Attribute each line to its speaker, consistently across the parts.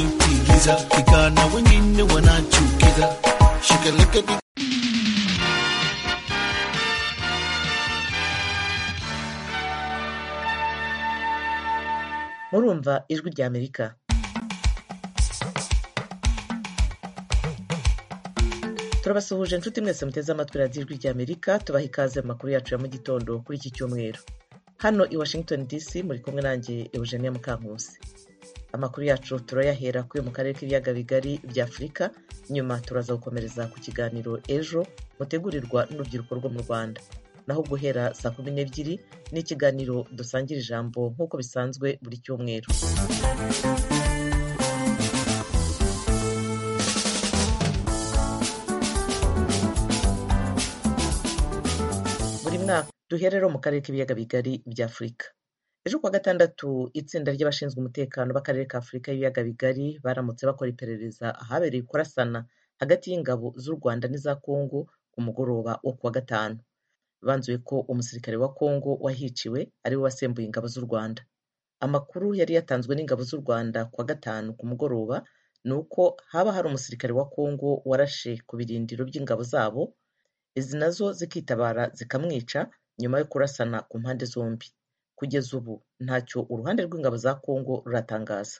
Speaker 1: kujitumbukiza, vijana wengine wanachukiza. Shikaleketi
Speaker 2: murumva ijwi rya amerika turabasuhuje inshuti mwese muteze amatwi radiyo ijwi rya amerika tubaha ikaze mu makuru yacu ya mu gitondo kuri iki cyumweru hano i washington dc muri kumwe nanjye eugenia mukankusi amakuru yacu turayahera kuri mu karere k'ibiyaga bigari bya afurika nyuma turaza gukomereza ku kiganiro ejo mutegurirwa n'urubyiruko rwo mu rwanda naho guhera saa kumi n'ebyiri ni ikiganiro dusangira ijambo nk'uko bisanzwe buri cyumweru buri mwaka duhere rero mu karere k'ibiyaga bigari bya afurika ejo kuwa gatandatu itsinda ry'abashinzwe umutekano b'akarere ka afurika y'ibiyaga bigari baramutse bakora iperereza ahabereye kurasana hagati y'ingabo z'u rwanda n'iza kongo ku mugoroba wo kuwa gatanu banzuye ko umusirikare wa Kongo wahiciwe ariwe wasembuye ingabo z'u Rwanda. Amakuru yari yatanzwe n'ingabo z'u Rwanda kuwa gatanu ku mugoroba ni uko haba hari umusirikare wa Kongo warashe ku birindiro by'ingabo zabo, izi nazo zikitabara zikamwica nyuma yo kurasana ku mpande zombi. Kugeza ubu ntacyo uruhande rw'ingabo za Kongo ruratangaza.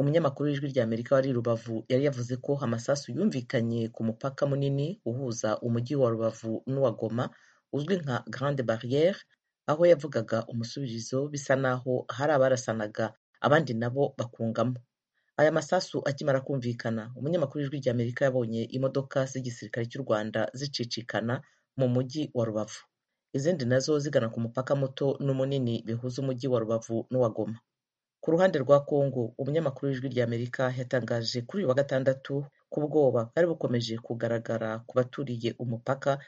Speaker 2: Umunyamakuru w'ijwi rya Amerika wari i Rubavu yari yavuze ko amasasu yumvikanye ku mupaka munini uhuza umujyi wa Rubavu n'uwa Goma uzwi nka Grande Barriere aho yavugaga umusubirizo bisa naho hari abarasanaga abandi nabo bakungamo aya masasu akimara kumvikana umunyamakuru w'ijwi rya Amerika yabonye imodoka z'igisirikare cy'u Rwanda zicicikana mu mujyi wa Rubavu izindi nazo zigana ku mupaka muto n'umunini bihuza umujyi wa Rubavu n'uwa Goma ku ruhande rwa Kongo umunyamakuru w'ijwi rya Amerika yatangaje kuri uyu wa gatandatu ko ubwoba bwari bukomeje kugaragara ku baturiye umupaka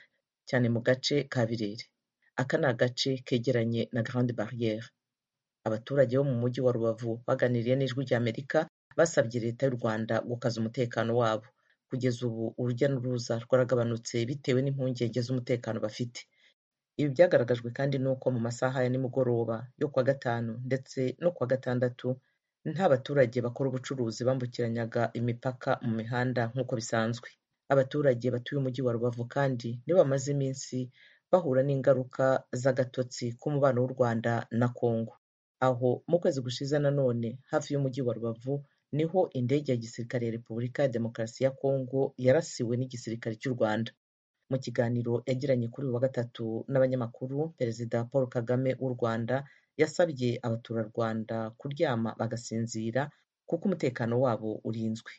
Speaker 2: cyane mu gace ka Birere aka ni agace kegeranye na Grande Barriere abaturage bo mu mujyi wa Rubavu baganiriye n'ijwi rya Amerika basabye leta y'u Rwanda gukaza umutekano wabo kugeza ubu urujya n'uruza rwaragabanutse bitewe n'impungenge z'umutekano bafite ibi byagaragajwe kandi n'uko mu masaha ya nimugoroba yo kuwa gatanu ndetse no kuwa gatandatu nta baturage bakora ubucuruzi bambukiranyaga imipaka mu mihanda nk'uko bisanzwe abaturage batuye umujyi wa rubavu kandi nibo bamaze iminsi bahura n'ingaruka z'agatotsi k'umubano w'u rwanda na kongo aho mu kwezi gushize nanone hafi y'umujyi wa rubavu niho indege ya gisirikare ya repubulika ya demokarasi ya kongo yarasiwe n'igisirikare cy'u rwanda mu kiganiro yagiranye kuri uyu wa gatatu n'abanyamakuru perezida paul kagame w'u rwanda yasabye abaturarwanda kuryama bagasinzira kuko umutekano wabo urinzwe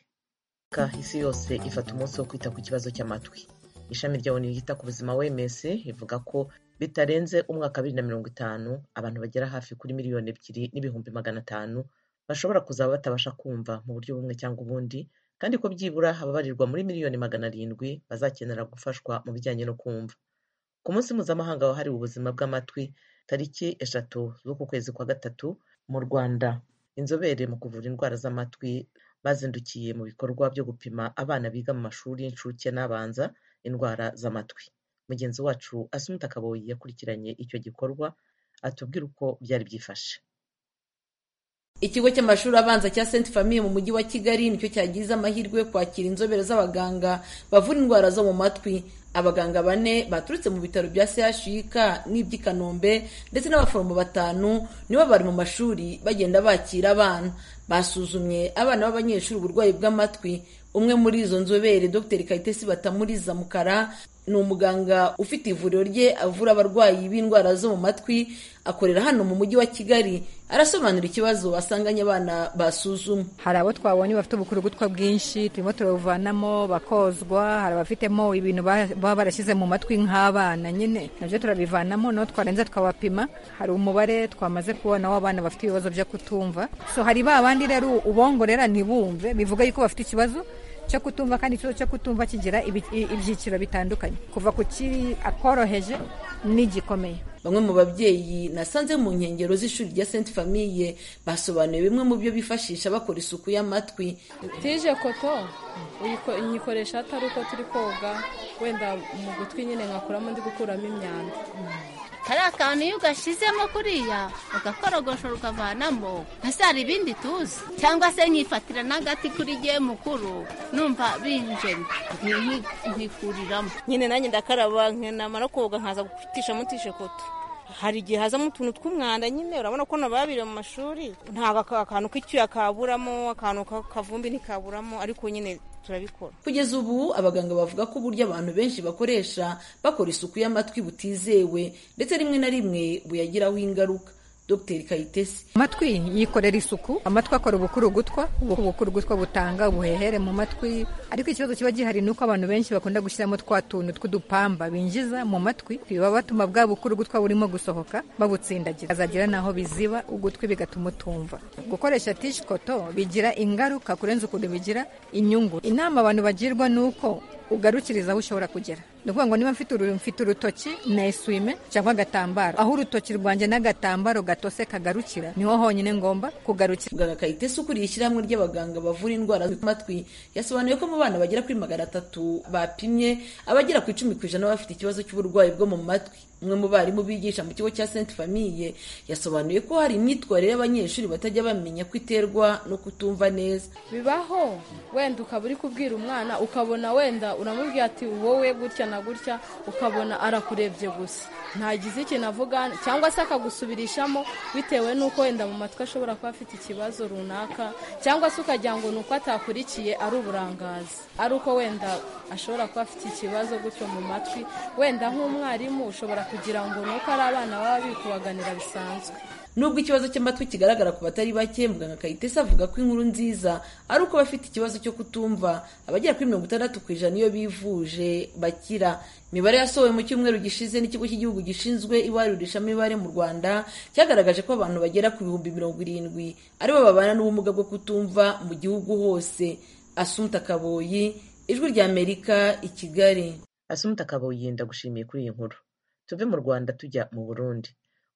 Speaker 2: Afurika isi yose ifata umunsi wo kwita ku kibazo cy'amatwi ishami rya ONU ryita ku buzima WMS rivuga ko bitarenze umwaka bibiri na mirongo itanu abantu bagera hafi kuri miliyoni ebyiri n'ibihumbi magana atanu bashobora kuzaba batabasha kumva mu buryo bumwe cyangwa ubundi kandi ko byibura hababarirwa muri miliyoni magana arindwi bazakenera gufashwa mu bijyanye no kumva ku munsi mpuzamahanga wahariwe ubuzima bw'amatwi tariki eshatu z'uku kwezi kwa gatatu mu Rwanda inzobere mu kuvura indwara z'amatwi bazindukiye mu bikorwa byo gupima abana biga mu mashuri y'incuke n'abanza indwara z'amatwi mugenzi wacu asumuta kaboyi yakurikiranye icyo gikorwa atubwira uko byari byifashe
Speaker 3: ikigo cy'amashuri abanza cya Saint Famille mu mujyi wa Kigali nicyo cyagize amahirwe yo kwakira inzobere z'abaganga bavura indwara zo mu matwi abaganga bane baturutse mu bitaro bya CHUK n'iby'i Kanombe ndetse n'abaforomo batanu nibo bari mu mashuri bagenda bakira abana basuzumye abana b'abanyeshuri uburwayi bw'amatwi umwe muri izo nzobere Dr Kayitesi Batamuriza Mukara ni umuganga ufite ivuriro rye avura abarwayi b'indwara zo mu matwi akorera hano mu mujyi wa Kigali arasobanura ikibazo basanganye abana basuzuma
Speaker 4: hari abo twabonye bafite ubukurugutwa bwinshi turimo turabuvanamo bakozwa hari abafitemo ibintu baba barashyize mu matwi nk'abana nyine nabyo turabivanamo no twarenza twabapima hari umubare twamaze kubona w'abana bafite ibibazo byo kutumva so hari ba bandi rero ubongorera ntibumve bivuga yuko bafite ikibazo cyo kutumva kandi ikibazo cyo kutumva kigira ibyiciro bitandukanye kuva ku kiri akoroheje n'igikomeye
Speaker 3: bamwe mu babyeyi nasanze mu nkengero z'ishuri rya Saint Famille basobanuye bimwe mu byo bifashisha bakora isuku y'amatwi
Speaker 5: tije koto nyikoresha atari uko turi koga wenda mu gutwi nyine nkakuramo ndi gukuramo imyanda
Speaker 6: kariya kantu iyo ugashyizemo kuriya ugakorogoshora ukavanamo ese hari ibindi tuzi cyangwa se nkifatira n'agati kuri gihe mukuru numva binjemye nkikuriramo
Speaker 7: nyine nanjye ndakaraba namara koga nkaza gufitishamo tishekoto hari igihe hazamo utuntu tw'umwanda nyine urabona ko nababire mu mashuri ntabwo aka- akantu k'icyuya kaburamo akantu ka- kavumbi ntikaburamo ariko nyine turabikora
Speaker 3: kugeza ubu abaganga bavuga ko uburyo abantu benshi bakoresha bakora isuku y'amatwi butizewe ndetse rimwe na rimwe buyagiraho ingaruka dr kayitesi
Speaker 4: amatwi yikorera isuku amatwi akora ubukurugutwa ubukurugutwa butanga ubuhehere mu matwi ariko ikibazo kiba gihari ni uko abantu benshi bakunda gushyiramo twa tuntu tw'udupamba binjiza mu matwi biba batuma bwa bukurugutwa burimo gusohoka babutsindagira azagira n'aho biziba ugutwi bigatuma utumva gukoresha tishikoto bigira ingaruka kurenza ukuntu bigira inyungu inama abantu bagirwa ni uko ugarukiriza aho ushobora kugera ni ukuvuga ngo niba mfite uru- mfite urutoki na eswime cyangwa agatambaro aho urutoki rwanjye n'agatambaro gatose kagarukira niho honyine ngomba kugarukira
Speaker 3: muganga kayitesi ukuriye ishyirahamwe ry'abaganga bavura indwara z'amatwi yasobanuye ko mu bana bagera kuri magana atatu bapimye abagera ku icumi ku ijana bafite ikibazo cy'uburwayi bwo mu matwi umwe mu barimu bigisha mu kigo cya sainte famille yasobanuye ko hari imyitwarire y'abanyeshuri batajya bamenya ko iterwa no kutumva neza
Speaker 5: bibaho wenda ukaba uri kubwira umwana ukabona wenda uramubwira ati wowe gutya na gutya ukabona arakurebye gusa ntagize ikintu avuga cyangwa se akagusubirishamo bitewe n'uko wenda mu matwi ashobora kuba afite ikibazo runaka cyangwa se ukagira ngo ni uko atakurikiye ari uburangazi ari uko wenda ashobora kuba afite ikibazo gutyo mu matwi wenda nk'umwarimu ushobora kugira ngo ni uko ari abana baba bikubaganira bisanzwe
Speaker 3: nubwo ikibazo cy'amatwi kigaragara ku batari bake muganga kayitesi avuga ko inkuru nziza ari uko abafite ikibazo cyo kutumva abagera kuri mirongo itandatu ku ijana iyo bivuje bakira imibare yasohowe mu cyumweru gishize n'ikigo cy'igihugu gishinzwe ibarurishamibare mu rwanda cyagaragaje ko abantu bagera ku bihumbi mirongo irindwi aribo babana n'ubumuga bwo kutumva mu gihugu hose asumta kaboyi ijwi ry'amerika i kigali
Speaker 2: asumta kabuye ndagushimiye kuri iyi nkuru tuve mu rwanda tujya mu burundi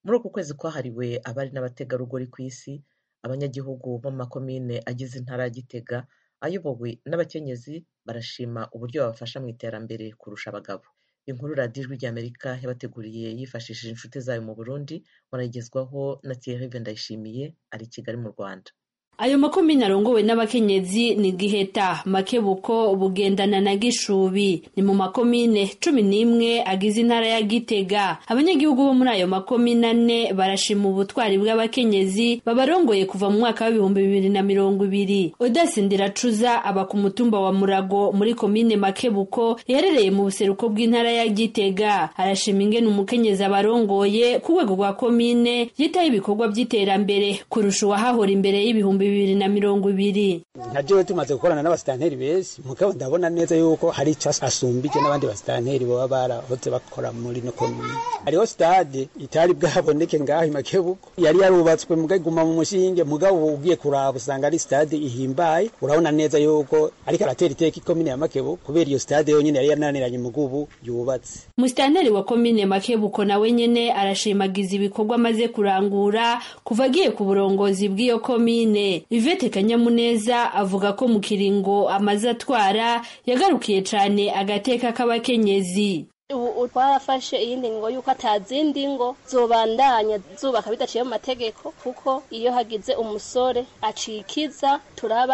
Speaker 2: muri uku kwezi kwahariwe abari n'abategarugori ku isi abanyagihugu bo mu makomine agize intara ya gitega ayobowe n'abakenyezi barashima uburyo babafasha mu iterambere kurusha abagabo inkuru radiyo ijwi ry'amerika yabateguriye yifashishije inshuti zayo mu burundi murayigezwaho na thierry ndayishimiye ari i kigali mu rwanda
Speaker 8: ayo makomine arongowe n'abakenyezi ni giheta makebuko bugendana na gishubi ni mu makomine cumi n'imwe agize intara ya gitega abanyagihugu bo muri ayo makomine ane barashima ubutwari bw'abakenyezi babarongoye kuva mu mwaka w'ibihumbi bibiri na mirongo ibiri odasindira cuza aba ku mutumba wa murago muri komine makebuko iherereye mu buseruko bw'intara ya gitega arashima ingene umukenyezi abarongoye ku rwego rwa komine yitaho ibikorwa by'iterambere kurusha uwahahora imbere y'ibihumbi bibiri na mirongo ibiri
Speaker 9: nka jewe tumaze gukorana n'abasitanteri benshi mugabo ndabona neza yuko hari icyo asumbije n'abandi basitanteri baba barahoze bakora muri no komine hariho sitade itari bwaboneke ngaho i makebuko yari yarubatswe muga iguma mu mushinge mugabo ubu ugiye kuraba usanga ari sitade ihimbaye urabona neza yuko ariko aratera iteka ikomine ya makebuko kubera iyo sitade yonyine yari yananiranye mugubu yubatse
Speaker 8: musitanteri wa komine makebuko nawe nyene arashimagiza ibikorwa amaze kurangura kuva agiye ku burongozi bw'iyo komine ivete kanyamuneza avuga ko mu kiringo amaze atwara yagarukiye cane agateka k'abakenyezi
Speaker 10: ubu twarafashe iyindi ngo yuko atazindi ngo zobandanya zubaka bidaciye mu mategeko kuko iyo hagize umusore acikiza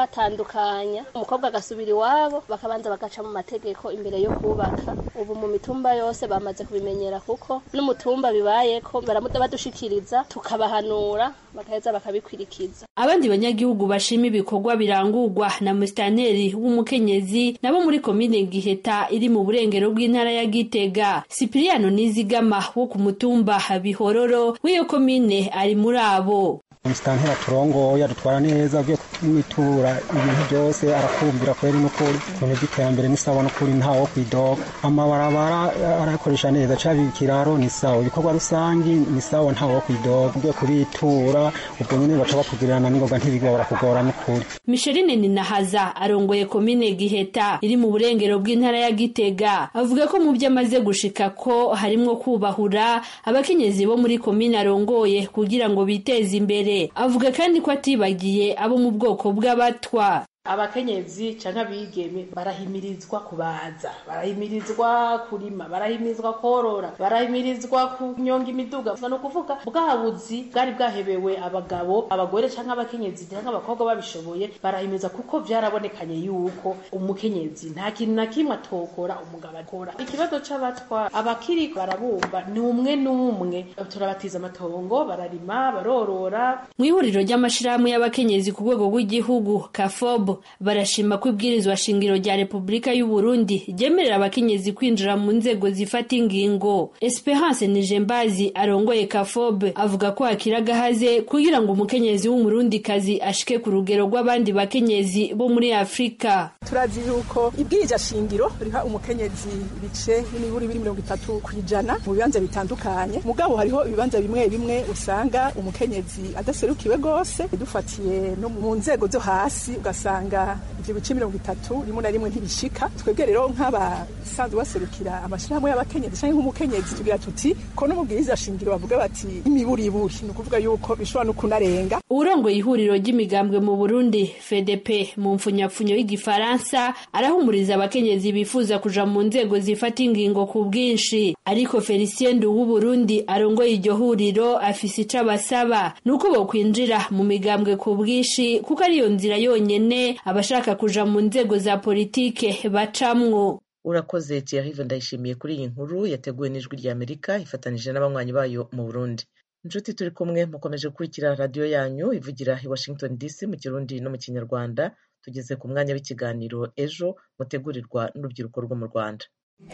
Speaker 10: turabatandukanya umukobwa agasubira iwabo bakabanza bagaca mu mategeko imbere yo kubaka ubu mu mitumba yose bamaze kubimenyera kuko n'umutumba bibayeko baramuda badushikiriza tukabahanura bagaheza bakabikurikiza
Speaker 8: abandi banyagihugu bashima ibikorwa birangurwa na musitanteri w'umukenyezi nabo muri komine giheta iri mu burengero bw'intara ya gitega sipiriyano nizigama wo ku mutumba bihororo w'iyo komine ari muri abo
Speaker 9: umusitanteri aturongoye adutwara neza ugiye kumwitura ibintu byose arakumvira kweri n'ukuri ibintu by'iterambere ni sawa n'ukuri ntawo kwidoga amabarabara eh, arayakoresha neza caba ikiraro ni sawa ibikorwa rusangi ni sawa ntawo kwidoga ugiye kuritura ubwo nyine baca bakugirana n'ingoga ntibigwa barakugora n'ukuri
Speaker 8: Micheline Ninahaza arongoye komine Giheta iri mu burengero bw'intara ya Gitega avuga ko mu byo amaze gushika ko harimwo kubahura abakenyezi bo muri komine arongoye kugira ngo biteze imbere avuga kandi ko atibagiye abo mu bwoko bw'abatwa
Speaker 11: abakenyezi cyangwa abigeme barahimirizwa kubaza barahimirizwa kurima barahimirizwa korora barahimirizwa kunyonga imiduga gusa ni ukuvuga bwa buzi bwari bwahebewe abagabo abagore cyangwa abakenyezi cyangwa abakobwa babishoboye barahimiza kuko byarabonekanye yuko umukenyezi nta kintu na kimwe atokora umugabo akora ikibazo cy'abatwa abakiri barabumva ni umwe n'umwe turabatiza amatongo bararima barorora
Speaker 8: mu ihuriro ry'amashyirahamwe y'abakenyezi ku rwego rw'igihugu kafob barashima ko ibwirizwa shingiro rya repubulika y'u burundi ryemerera abakenyezi kwinjira mu nzego zifata ingingo esperance nijembazi arongoye kafob avuga ko hakiri agahaze kugira ngo umukenyezi w'umurundikazi ashike ku rugero rw'abandi bakenyezi bo muri afurika
Speaker 12: turazi yuko ibwiriza shingiro riha umukenyezi ibice n'ibiburi biri mirongo itatu ku ijana mu bibanza bitandukanye mugabo hariho ibibanza bimwe bimwe usanga umukenyezi adaserukiwe rwose dufatiye no mu nzego zo hasi ugasanga ibyo bice mirongo itatu rimwe na rimwe ntibishika twebwe rero nk'abasanzwe baserukira amashyirahamwe y'abakenyezi cyangwa nk'umukenyezi tugira tuti ko no mu bwiriza shingiro bavuga bati imiburiburi ni ukuvuga yuko bishobora no kunarenga
Speaker 8: urongoye ihuriro ry'imigambwe mu burundi fedepe mu mfunyapfunyo y'igifaransa arahumuriza abakenyezi bifuza kuja mu nzego zifata ingingo ku bwinshi ariko felicien w'uburundi arongoye iryo huriro afise ico abasaba ni uko bokwinjira mu migambwe ku bwinshi kuko ariyo nzira yonyene abashaka kuja mu nzego za politike bacamwo
Speaker 2: urakoze tiarive ndayishimiye kuri iyi nkuru yateguwe n'ijwi ry'amerika ifatanije n'abanywanyi bayo mu burundi inshuti turi kumwe mukomeje gukurikira radiyo yanyu ivugira i washington dc mu kirundi no mu kinyarwanda tugeze ku mwanya w'ikiganiro ejo mutegurirwa n'urubyiruko rwo mu rwanda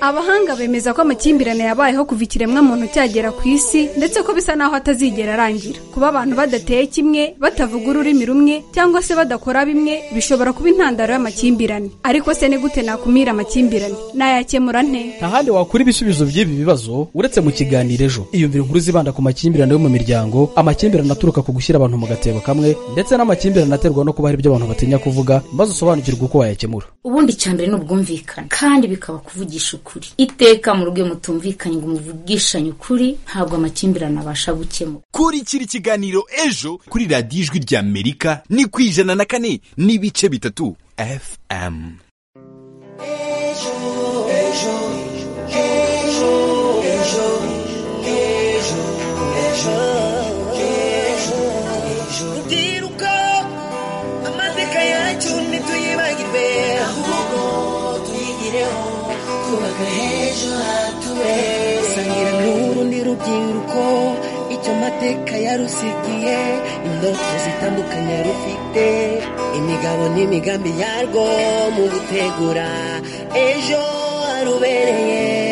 Speaker 13: abahanga bemeza ko amakimbirane yabayeho kuva ikiremwa muntu cyagera ku isi ndetse ko bisa naho atazigera arangira kuba abantu badateye kimwe batavuga ururimi rumwe cyangwa se badakora bimwe bishobora kuba intandaro y'amakimbirane ariko se ni gute nakumira amakimbirane nayakemura nte
Speaker 14: nta handi wakura ibisubizo by'ibi bibazo uretse mu kiganiro ejo iyumvira inkuru zibanda ku makimbirane yo mu miryango amakimbirane aturuka ku gushyira abantu mu gatebo kamwe ndetse n'amakimbirane aterwa no kuba hari ibyo abantu batinya kuvuga maze usobanukirwa uko wayakemura
Speaker 15: ubundi cyambere ni ubwumvikane kandi bikaba kuvugisha ukuri iteka mu rugo mutumvikanye ngo muvugishanye ukuri ntabwo amakimbirane abasha gukemura
Speaker 16: kurikira ikiganiro ejo kuri radiyo ijwi ry'amerika ni ku ijana na kane n'ibice bitatu fm
Speaker 17: rubyiruko amateka yacu ntituyibagirwe ahubwo tuyigireho twubaka h'ejo hature sangira n'urundi rubyiruko icyo mateka yarusigiye indoto zitandukanye rufite imigabo n'imigambi yarwo mu gutegura ejo harubereye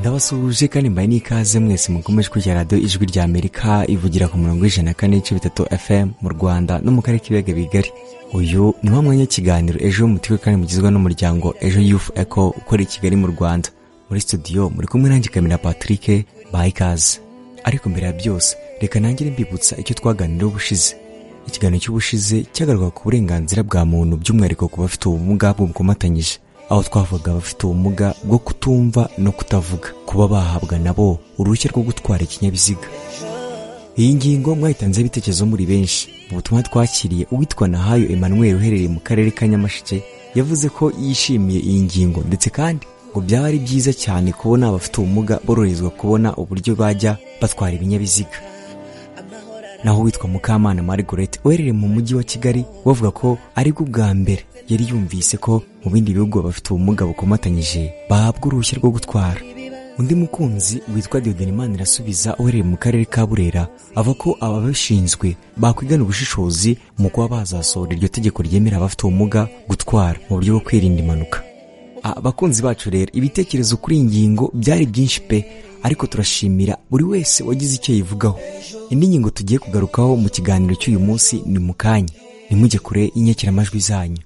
Speaker 18: ndabasuhuje kandi mbaye n'ikaze mwese mukomeje kurya radiyo ijwi rya amerika ivugira ku murongo w'ijana na kane n'ibice bitatu fm mu rwanda no mu karere k'ibiyaga bigari uyu ni wo mwanya w'ikiganiro ejo mutiwe kandi mugizwe n'umuryango ejo yufu eko ukorera i kigali mu rwanda muri studio muri kumwe nanjye kamera patrick baha ikaze ariko mbere ya byose reka nangire mbibutsa icyo twaganiraho ubushize ikiganiro cy'ubushize cyagaruka ku burenganzira bwa muntu by'umwihariko ku bafite ubumuga bumukomatanyije aho twavuga abafite ubumuga bwo kutumva no kutavuga kuba bahabwa nabo uruhushya rwo gutwara ikinyabiziga iyi ngingo mwayitanzeho ibitekerezo muri benshi mu butumwa twakiriye uwitwa nahayo emmanuel uherereye mu karere ka nyamasheke yavuze ko yishimiye iyi ngingo ndetse kandi ngo byaba ari byiza cyane kubona abafite ubumuga boroherezwa kubona uburyo bajya batwara ibinyabiziga naho witwa mukamana margaret uherereye mu mujyi wa kigali bavuga ko aribwo bwa mbere yari yumvise ko mu bindi bihugu abafite ubumuga bukomatanyije bahabwa uruhushya rwo gutwara undi mukunzi witwa Imana irasubiza uherereye mu karere ka burera ava ko ababishinzwe bakwigana ubushishozi mu kuba bazasohora iryo tegeko ryemera abafite ubumuga gutwara mu buryo bwo kwirinda impanuka abakunzi bacu rero ibitekerezo kuri iyi ngingo byari byinshi pe ariko turashimira buri wese wagize icyo yivugaho indi ngingo tugiye kugarukaho mu kiganiro cy'uyu munsi ni mu kanya ntimujye kure y'inyekiramajwi zanyu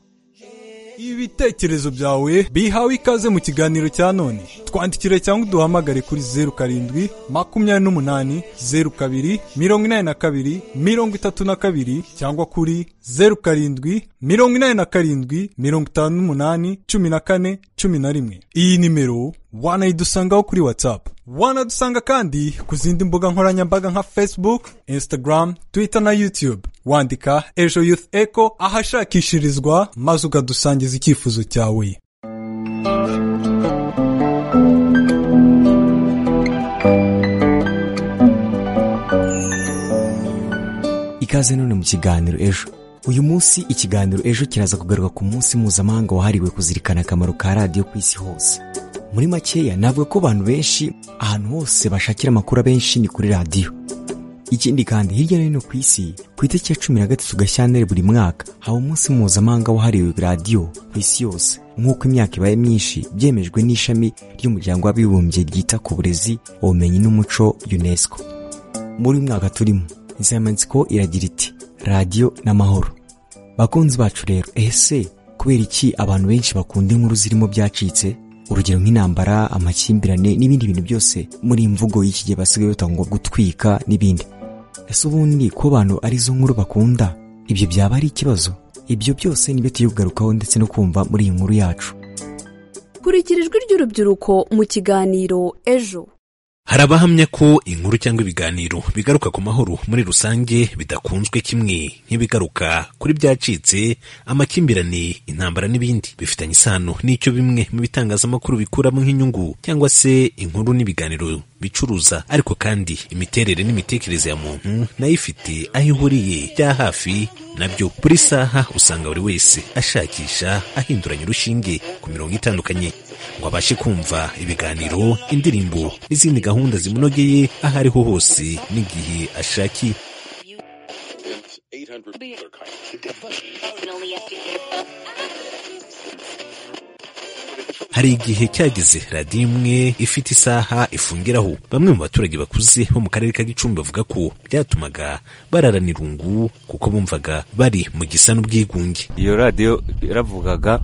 Speaker 19: ibitekerezo byawe bihawe ikaze mu kiganiro cya none twandikire cyangwa uduhamagare kuri zeru karindwi makumyabiri n'umunani zeru kabiri mirongo inani na kabiri mirongo itatu na kabiri cyangwa kuri zeru karindwi mirongo inani na karindwi mirongo itanu n'umunani cumi na kane cumi na rimwe iyi nimero wanayidusangaho kuri watsapu wanadusanga kandi ku zindi mbuga nkoranyambaga nka facebook instagram twitter na youtube wandika ejo youth echo ahashakishirizwa maze ukadusangiza icyifuzo cyawe
Speaker 18: ikaze none mu kiganiro ejo uyu munsi ikiganiro ejo kiraza kugaruka ku munsi mpuzamahanga wahariwe kuzirikana akamaro ka radiyo ku isi hose muri makeya navuga ko abantu benshi ahantu hose bashakira amakuru abenshi ni kuri radiyo ikindi kandi hirya no hino ku isi ku itariki ya cumi na gatatu gashyantare buri mwaka haba umunsi mpuzamahanga wahariwe radiyo ku isi yose nk'uko imyaka ibaye myinshi byemejwe n'ishami ry'umuryango w'abibumbye ryita ku burezi ubumenyi n'umuco unesco muri uyu mwaka turimo insanganyamatsiko iragira iti radiyo n'amahoro bakunzi bacu rero ese kubera iki abantu benshi bakunda inkuru zirimo byacitse urugero nk'intambara amakimbirane n'ibindi bintu byose muri iyi mvugo y'ikigihe basigaye batanga ngo gutwika n'ibindi ese ubundi ko abantu arizo nkuru bakunda ibyo byaba ari ikibazo ibyo byose nibyo tugiye kugarukaho ndetse no kumva muri iyi nkuru yacu
Speaker 20: kurikira ijwi ry'urubyiruko mu kiganiro ejo
Speaker 21: hari abahamya ko inkuru cyangwa ibiganiro bigaruka ku mahoro muri rusange bidakunzwe kimwe nk'ibigaruka kuri byacitse amakimbirane intambara n'ibindi bifitanye isano n'icyo bimwe mu bitangazamakuru bikuramo nk'inyungu cyangwa se inkuru n'ibiganiro bicuruza ariko kandi imiterere n'imitekerereze ya muntu nayo ifite aho ihuriye bya hafi nabyo buri saha usanga buri wese ashakisha ahinduranya urushinge ku mirongo itandukanye ngo abashe kumva ibiganiro indirimbo n'izindi gahunda gahunda zimunogeye aho ariho hose n'igihe ashakiye hari igihe cyageze radiyo imwe ifite isaha ifungiraho bamwe mu baturage bakuze bo mu karere ka gicumbi bavuga ko byatumaga bararana irungu kuko bumvaga bari mu gisa n'ubwigunge
Speaker 22: iyo radiyo yaravugaga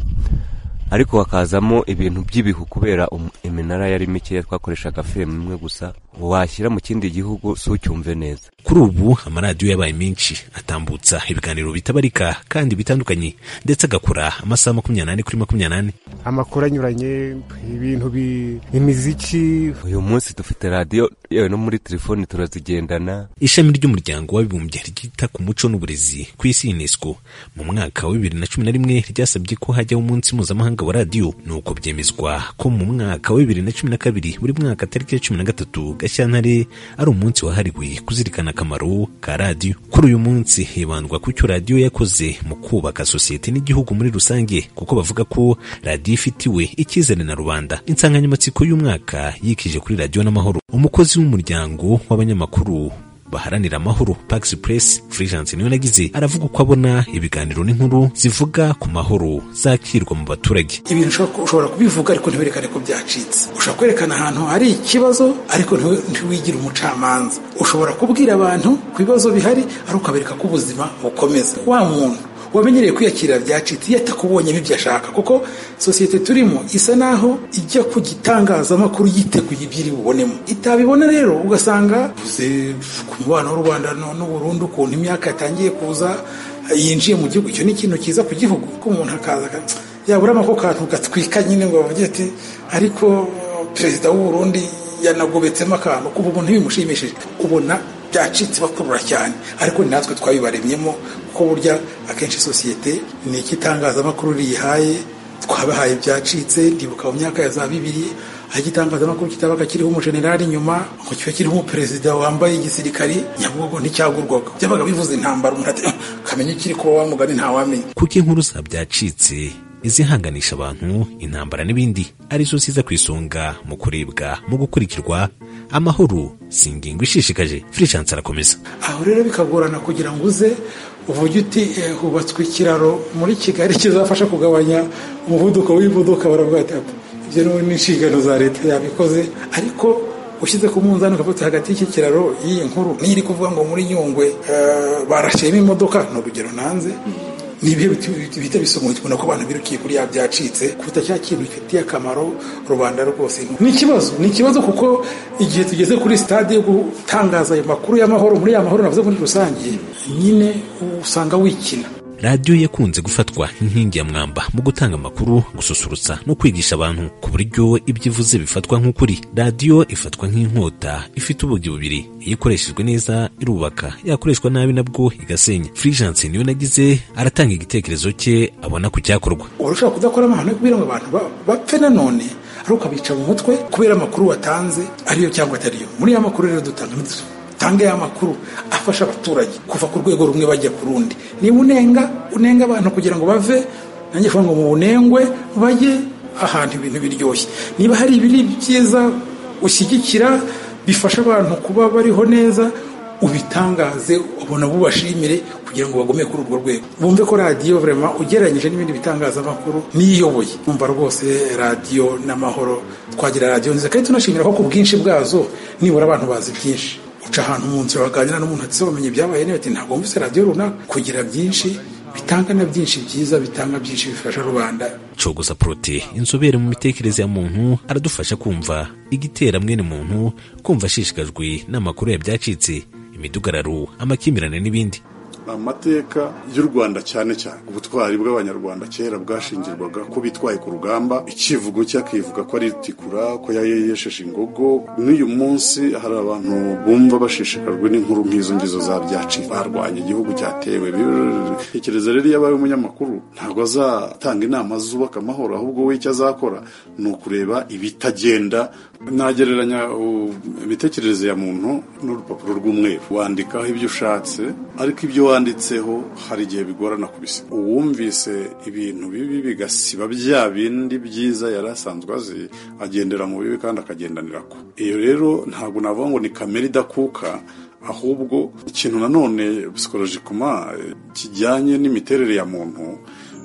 Speaker 22: ariko hakazamo ibintu by'ibihu kubera iminara yari mikeya twakoreshaga femu imwe gusa washyira mu kindi gihugu si ucyumve neza
Speaker 21: kuri ubu amaradiyo yabaye menshi atambutsa ibiganiro bitabarika kandi bitandukanye ndetse agakora amasaha makumyabiri n'ane kuri makumyabiri n'ane
Speaker 23: amakuru anyuranye ibintu bi- imiziki
Speaker 22: uyu munsi dufite radiyo yewe no muri telefoni turazigendana
Speaker 21: ishami ry'umuryango w'abibumbye ryita ku muco n'uburezi ku isi unesco mu mwaka wa bibiri na cumi na rimwe ryasabye ko hajyaho umunsi mpuzamahanga wa radiyo nuko byemezwa ko mu mwaka wa bibiri na cumi na kabiri buri mwaka tariki ya cumi na gatatu gashyantare ari umunsi wahariwe kuzirikana akamaro ka radiyo kuri uyu munsi hibandwa ku cyo radiyo yakoze mu kubaka sosiyete n'igihugu muri rusange kuko bavuga ko radiyo ifitiwe icyizere na rubanda insanganyamatsiko y'umwaka yikije kuri radiyo n'amahoro umukozi w'umuryango w'abanyamakuru baharanira amahoro Pax Press Fulgence niwe nagize aravuga uko abona ibiganiro n'inkuru zivuga ku mahoro zakirwa mu baturage
Speaker 24: ibintu ushobora- ushobora kubivuga ariko ntiwerekane ko byacitse ushobora kwerekana ahantu hari ikibazo ariko ntiwe- ntiwigire umucamanza ushobora kubwira abantu ku bibazo bihari ariko ukabereka ko ubuzima bukomeza wa muntu wamenyereye kwiyakirira byacitse iyo atakubonyemo ibyo ashaka kuko sosiyete turimo isa naho ijya ku gitangazamakuru yiteguye ibyo iri bubonemo itabibona rero ugasanga uvuze ku mubano w'u rwanda no- n'u burundi ukuntu imyaka yatangiye kuza yinjiye mu gihugu icyo ni ikintu cyiza ku gihugu ko umuntu akaza aka- yaburamo ako kantu gatwika nyine ngo bavuge ati ariko perezida w'u burundi yanagobetsemo akantu kuva umuntu bimushimishije ubona byacitse bakurura cyane ariko ni natwe twabibaremyemo kuko burya akenshi sosiyete ni iki itangazamakuru riyihaye twabahaye ibyacitse ndibuka mu myaka ya za bibiri aho igitangazamakuru kitabaga kiriho umujenerali inyuma ngo kiba kiriho umuperezida wambaye igisirikari nyabugogo nticyagurwaga byabaga bivuze intambara umuntu ati "Ah, kamenya ikiri kuba wamugani ntawamenya
Speaker 21: kuko inkuru za byacitse izihanganisha abantu intambara n'ibindi arizo ziza ku isonga mu kurebwa mu gukurikirwa amahoro si ingingo ishishikaje Fulgence arakomeza
Speaker 24: aho rero bikagorana kugira ngo uze uvuge uti "Eh, hubatswe ikiraro muri kigali kizafasha kugabanya umuvuduko w'imodoka baravuga ati "Apa, ibyo ni- ni inshingano za leta yabikoze ariko ushyize ku munzani ukavuga hagati y'iki kiraro y'iyi nkuru niyo iri kuvuga ngo muri nyungwe eh, barashyiramo imodoka ni urugero nanze nibyo bihita bisomokuna ko abantu birukiye kuri ya byacitse kuruta cya kintu gifitiye akamaro rubanda rwose ni ikibazo ni ikibazo kuko igihe tugeze kuri sitade yo gutangaza ayo makuru y'amahoro muri ya mahoro navuze muri rusange nyine usanga wikina
Speaker 21: radiyo yakunze gufatwa nk'inkingi ya mwamba mu gutanga amakuru gususurutsa no kwigisha abantu ku buryo ibyo ivuze bifatwa nk'ukuri radiyo ifatwa nk'inkota ifite ubugi bubiri iyo ikoreshejwe neza irubaka yakoreshwa nabi nabwo igasenya furijanse niyo nagize aratanga igitekerezo cye abona ku cyakorwa
Speaker 24: urashobora kudakora amahano yo kugira ngo abantu ba- bapfe nanone ari ukabica mu mutwe kubera amakuru watanze ariyo cyangwa atariyo muri ya makuru rero dutanga dutanga ya makuru afasha abaturage kuva ku rwego rumwe bajya ku rundi niba unenga unenga abantu kugira ngo bave nanjye kuvuga ngo mu bunengwe bajye ahantu ibintu biryoshye niba hari ibiri byiza ushyigikira bifasha abantu kuba bariho neza ubitangaze ubona bubashimire kugira ngo bagume kuri urwo rwego bumve ko radiyo vraiment ugereranyije n'ibindi bitangazamakuru niyoboye umva rwose radiyo n'amahoro twagira radiyo nziza kandi tunashimira ko ku bwinshi bwazo nibura abantu bazi byinshi uca ahantu mu nzira waganira n'umuntu atise wamenye ibyabaye niba ati ntabwo wumvise radiyo runaka kugira byinshi bitanga na byinshi byiza bitanga byinshi bifasha rubanda
Speaker 21: cogoza porote inzobere mu mitekerereze ya muntu aradufasha kumva igitera mwene muntu kumva ashishikajwe n'amakuru yabyacitse imidugararo amakimirane n'ibindi
Speaker 1: amateka y'u rwanda cyane cyane ubutwari bw'abanyarwanda kera bwashingirwaga ko bitwaye ku rugamba icyivugo cye akivuga ko ari rutikura ko yayesheje ingogo n'uyu munsi hari abantu bumva bashishikajwe n'inkuru nk'izo ngizo za byaci barwanya igihugu cyatewe tekereza rero iyo abaye umunyamakuru ntabwo azatanga inama zubaka amahoro ahubwo we icyo azakora ni ukureba ibitagenda nagereranya uh, imitekerereze ya muntu n'urupapuro rw'umweru wandikaho ibyo ushatse ariko ibyo wanditseho hari igihe bigorana kubisiga uwumvise ibintu bibi bigasiba bya bindi byiza yari asanzwe azi agendera mu bibi kandi akagendanira ko iyo rero ntabwo navuga ngo ni kamere idakuka ahubwo ikintu nanone psikolojikoma eh, kijyanye n'imiterere ya muntu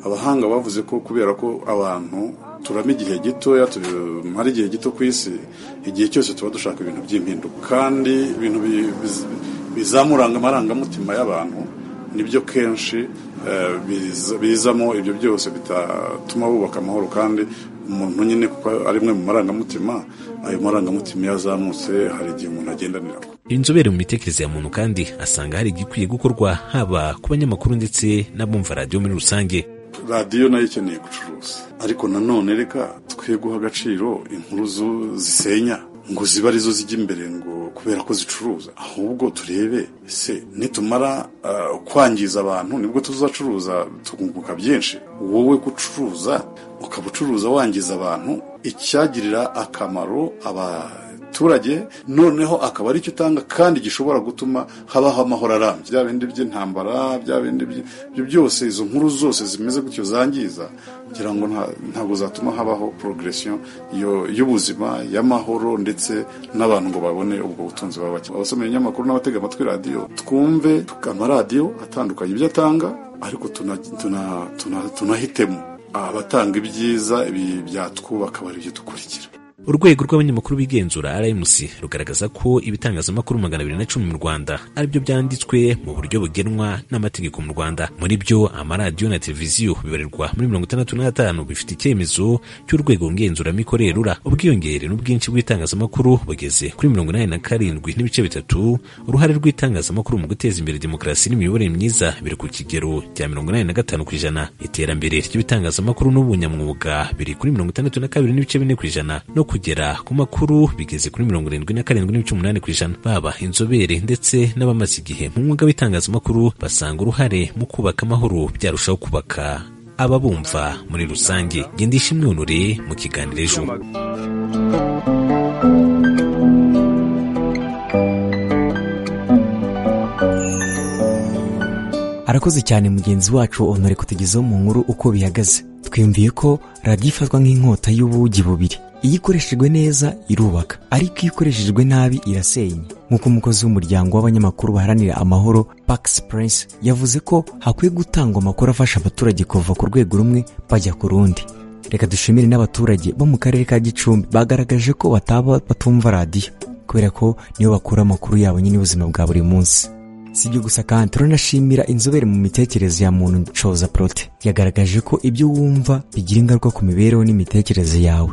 Speaker 1: abahanga bavuze ko kubera ko abantu turama igihe gitoya tumara igihe gito ku isi igihe cyose tuba dushaka ibintu by'impinduka kandi ibintu bi- biz- bizamuranga amarangamutima y'abantu nibyo kenshi eh, biza- bizamo ibyo byose bitatuma bubaka amahoro kandi umuntu nyine kuko ari mwe mu marangamutima ayo marangamutima iyo azamutse hari igihe umuntu agendanira
Speaker 21: inzobere mu mitekerereze ya muntu kandi asanga hari igikwiye gukorwa haba ku banyamakuru ndetse n'abumva radiyo muri rusange
Speaker 1: radiyo nayo ikeneye gucuruza ariko nanone reka twe guha agaciro inkuru zu- zisenya ngo zibe arizo zijya imbere ngo kubera ko zicuruza ahubwo turebe se nitumara ah, kwangiza abantu nibwo tuzacuruza tukunguka byinshi wowe gucuruza ukaba ucuruza wangiza abantu icyagirira akamaro abaturage noneho akaba aricyo utanga kandi gishobora gutuma habaho amahoro arambye bya bindi by'intambara bya bindi by- ibyo byose izo nkuru zose zimeze gutyo zangiza kugira ngo nta- ntabwo zatuma habaho progression yo- y'ubuzima y'amahoro ndetse n'abantu ngo babone ubwo butunzi baba bakeneye abasomera ibinyamakuru n'abatega amatwi radiyo twumve amaradiyo atandukanye ibyo atanga ariko tuna- tuna- tuna- tunahitemo abatanga ibyiza ibi byatwubaka bari ibyo dukurikira
Speaker 21: urwego rw'abanyamakuru bigenzura rmc rugaragaza ko ibitangazamakuru magana abiri na cumi mu rwanda aribyo byanditswe mu buryo bugenwa n'amategeko mu rwanda muri byo amaradiyo na televiziyo bibarirwa muri mirongo itandatu n'atanu bifite icyemezo cy'urwego ngenzuramikorere rura ubwiyongere n'ubwinshi bw'itangazamakuru bugeze kuri mirongo inani na karindwi n'ibice bitatu uruhare rw'itangazamakuru mu guteza imbere demokarasi n'imiyoborere myiza biri ku kigero cya mirongo inani na gatanu ku ijana iterambere ry'ibitangazamakuru n'ubunyamwuga biri kuri mirongo itandatu na kabiri n'ibice bine ku ijana no kugera ku makuru bigeze kuri mirongo irindwi na karindwi n'ibice umunani ku ijana baba inzobere ndetse n'abamaze igihe mu mwuga w'itangazamakuru basanga uruhare mu kubaka amahoro byarushaho kubaka ababumva muri rusange gendisha imyunure mu kiganiro ejo
Speaker 18: arakoze cyane mugenzi wacu onore kutugezaho mu nkuru uko bihagaze twiyumviye ko radiyo ifatwa nk'inkota y'ubugi bubiri iyo ikoreshejwe neza irubaka ariko iyo ikoreshejwe nabi irasenya nk'uko umukozi w'umuryango w'abanyamakuru baharanira amahoro pax prince yavuze ko hakwiye gutangwa amakuru afasha abaturage kuva ku rwego rumwe bajya ku rundi reka dushimire n'abaturage bo mu karere ka gicumbi bagaragaje ko bataba batumva radiyo kubera ko nibo bakura amakuru yabo nyine y'ubuzima bwa buri munsi si ibyo gusa kandi turanashimira inzobere mu mitekerereze ya muntu coza prote yagaragaje ko ibyo wumva bigira ingaruka ku mibereho n'imitekerereze yawe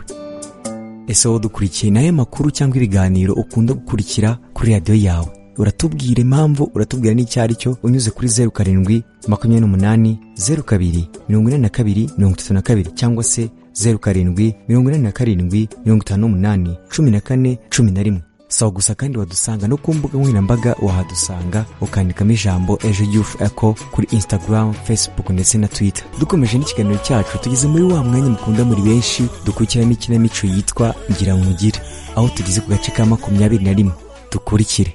Speaker 18: ese wowe dukurikiye nayo makuru cyangwa ibiganiro ukunda gukurikira kuri radiyo yawe uratubwira impamvu uratubwira n'icyo ari cyo unyuze kuri zeru karindwi makumyabiri n'umunani zeru kabiri mirongo inani na kabiri mirongo itatu na kabiri cyangwa se zeru karindwi mirongo inani na karindwi mirongo itanu n'umunani cumi na kane cumi na rimwe sawa gusa kandi wadusanga no ku mbuga nkoranyambaga wahadusanga ukandikamo ijambo ejo yufu eko kuri instagram facebook ndetse na twitter dukomeje n'ikiganiro cyacu tugeze muri wa mwanya mukunda muri benshi dukurikiramo ikinamico yitwa ngira nkugire aho tugeze ku gace ka makumyabiri na rimwe dukurikire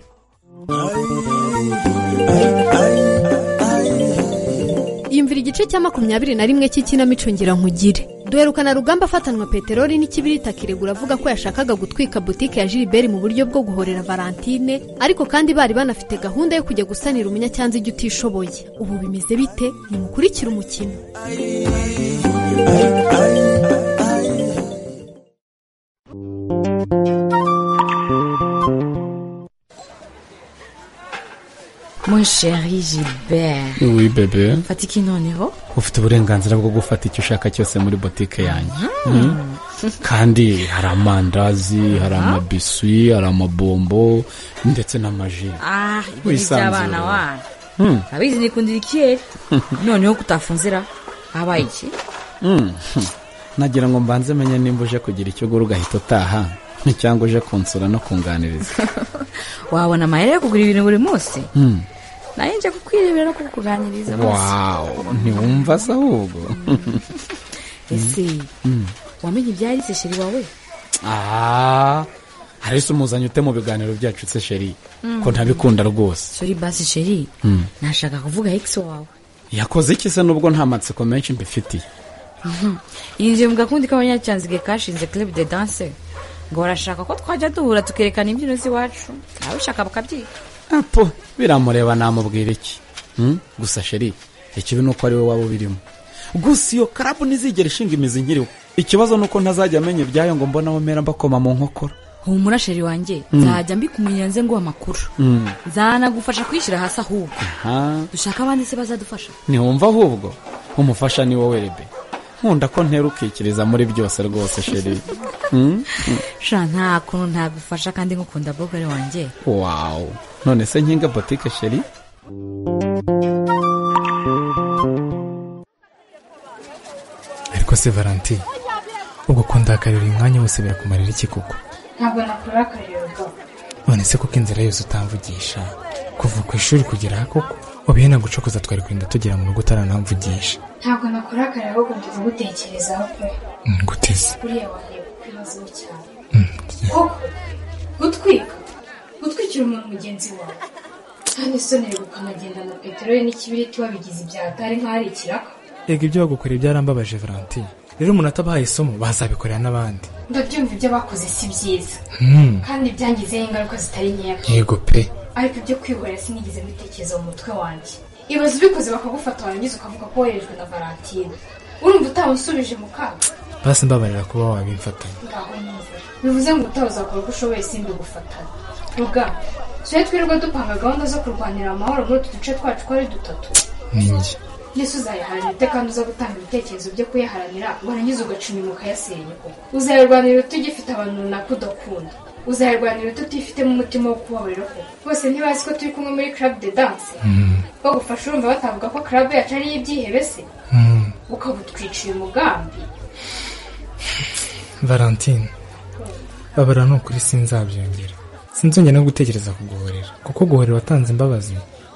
Speaker 20: yumvira igice cya makumyabiri na rimwe cy'ikinamico ngira nkugire duherukana rugamba afatanwa peteroli n'ikibirita kiregura avuga ko yashakaga gutwika butike ya jiliberi mu buryo bwo guhorera valentine ariko kandi bari banafite gahunda yo kujya gusanira umunyacyanzu ijya utishoboye ubu bimeze bite nimukurikire umukino
Speaker 15: mon chéri gilbert
Speaker 6: Oui, bebe
Speaker 15: mfata iki noneho
Speaker 6: ufite uburenganzira bwo gufata icyo ushaka cyose muri botike yanjye Mm. kandi hari amandazi hari amabiswi hari amabombo ndetse n'amaji
Speaker 15: ah ibyo ni
Speaker 6: Wisanzura.
Speaker 15: iby'abana wanyu
Speaker 6: Mm.
Speaker 15: abizi nikundira ikiyeri noneho kutafunzira habaye iki
Speaker 6: Mm. nagira ngo mbanze menye nimba uje kugira icyo ugura ugahita utaha cyangwa uje kunsura no kunganiriza
Speaker 15: wabona amayera yo kugura ibintu buri munsi
Speaker 6: Mm.
Speaker 15: nayo nje kukwirebera no kukuganiriza bose
Speaker 6: wawu ntiwumva se ahubwo
Speaker 15: ese
Speaker 6: Mm.
Speaker 15: wamenye ibyaritse sheri wawe
Speaker 6: Ah, hari se umuzanye ute mu biganiro byacu se sheri
Speaker 15: Mm.
Speaker 6: ko ntabikunda rwose
Speaker 15: sori basi sheri
Speaker 6: Mm.
Speaker 15: nashaka kuvuga ex wawe
Speaker 6: yakoze iki se nubwo nta matsiko menshi mbifitiye
Speaker 15: Mhm. yinjiye mu gakundi k'abanyacanzige kashinze club de danse ngo barashaka ko twajya duhura tukerekana imbyino z'iwacu nawe ushaka bakabyika
Speaker 6: apo biramureba namubwira iki Mm? gusa sheri ikibi ni uko ari we waba ubirimo gusa iyo karabu ntizigera ishinga imizi nkiriho ikibazo ni uko ntazajya amenya ibyayo ngo mbona aho mera mbakoma mu nkokora
Speaker 15: humura sheri wanjye
Speaker 6: Mm.
Speaker 15: nzajya mbikumenyera nze nguha amakuru
Speaker 6: Mm.
Speaker 15: zanagufasha kwishyira hasi ahubwo
Speaker 6: Ha,
Speaker 15: dushaka abandi se bazadufasha
Speaker 6: ntiwumva ahubwo umufasha ni wowe rebe nkunda ko ntera ukikiriza muri byose rwose sheri Mm? Mm.
Speaker 15: sha nta kuntu ntagufasha kandi ngukunda bogore wanjye
Speaker 6: wawu none se nkinga botike sheri
Speaker 7: ariko se valentine ubwo kundakarira uyu mwanya wose birakumarira iki koko
Speaker 25: ntabwo nakurakarira rwose
Speaker 7: none se kuko inzira yose utamvugisha kuva ku ishuri kugera aha koko ubu nagucokoza twari kurinda tugera mu rugo utaranamvugisha
Speaker 25: ntabwo nakurakarira ahubwo ngiye kugutekerezaho pe
Speaker 7: nguteze
Speaker 25: buriya wanjye kubibazo cyane koko gutwika gutwikira umuntu mugenzi wawe kandi isonera ukanagenda na peteroli n'ikibiriti wabigize ibyaha atari nk'aho ari ikiraka
Speaker 7: ega ibyo bagukoreye byarambabaje valentine rero umuntu atabahaye isomo bazabikorera n'abandi
Speaker 25: ndabyumva ibyo bakoze si byiza
Speaker 7: Hmm.
Speaker 25: kandi byangizeho ingaruka zitari nkeya
Speaker 7: yego pe
Speaker 25: ariko ibyo kwihorera sinigeze mbitekereza mu mutwe wanjye ibaze ubikoze bakagufata warangiza ukavuga ko woherejwe na valentine urumva utamusubije mu kaga
Speaker 7: basi mbabarira kuba wabimfatanya
Speaker 25: ngaho neza bivuze ngo utazakora uko ushoboye simbi gufatana ruga tujye twirirwa dupanga gahunda zo kurwanira amahoro muri utu duce twacu ko ari dutatu
Speaker 7: ni njye
Speaker 25: yesu uzayiharanira kandi uza gutanga ibitekerezo byo kuyaharanira warangiza ugaca inyuma ukayasenya koko uzayirwanira utugifite abantu runaka udakunda uzayirwanira ututifitemo umutima wo kubabarira koko bose ntibazi ko turi kumwe muri club de danse bagufasha urumva batavuga ko club yacu ari ibyihebe se ukabutwica uyu mugambi
Speaker 7: valentine babara ni ukuri sinzabyongera sinzongera no gutekereza kuguhorera kuko guhorera watanze imbabazi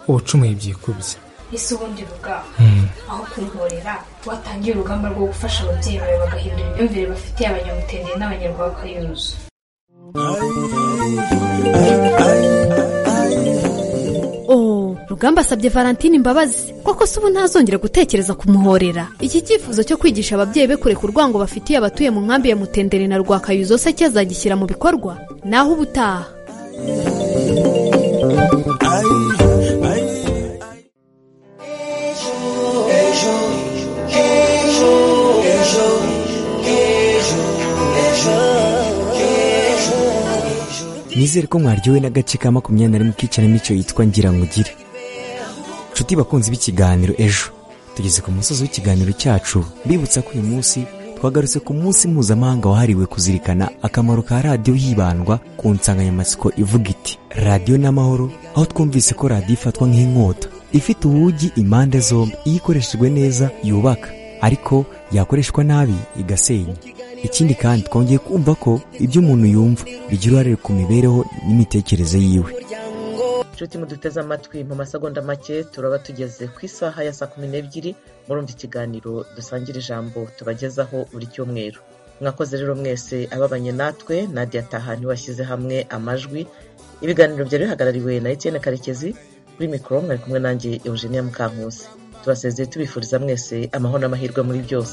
Speaker 7: uwacumuye byikubye
Speaker 25: ese ubundi rugamba
Speaker 7: Hmm.
Speaker 25: aho kumborera watangiye urugamba rwo gufasha ababyeyi bawe bagahindura imyumvire bafitiye abanyamutendere n'abanyarwakayuzu
Speaker 20: Oh, rugamba asabye valentine imbabazi koko se ubu ntazongera gutekereza kumuhorera iki cyifuzo cyo kwigisha ababyeyi be kureka urwango bafitiye abatuye mu nkambi ya mutendere na rwakayuzo se cyazagishyira mu bikorwa naho ubutaha
Speaker 18: nizere ko mwaryowe n'agace ka makumyabiri na rimwe k'ikinamico yitwa ngira nkugire nshuti bakunzi b'ikiganiro ejo tugeze ku musozi w'ikiganiro cyacu mbibutsa ko uyu munsi twagarutse ku munsi mpuzamahanga wahariwe kuzirikana akamaro ka radiyo hibandwa ku nsanganyamatsiko ivuga iti radiyo n'amahoro aho twumvise ko radiyo ifatwa nk'inkota ifite ubugi impande zombi iyo ikoreshejwe neza yubaka ariko yakoreshwa nabi igasenya ikindi kandi twongeye kumva ko ibyo umuntu yumva bigira uruhare ku mibereho n'imitekerereze yiwe
Speaker 2: inshuti muduteze amatwi mu masegonda make turaba tugeze ku isaha ya saa kumi n'ebyiri murumva ikiganiro dusangira ijambo tubagezaho buri cyumweru mwakoze rero mwese ababanye natwe nadia tahani washyize hamwe amajwi ibiganiro byari bihagarariwe na etienne karekezi kuri mikoro mwari kumwe nanjye eugenia mukankusi tubasezeye tubifuriza mwese amahoro n'amahirwe muri byose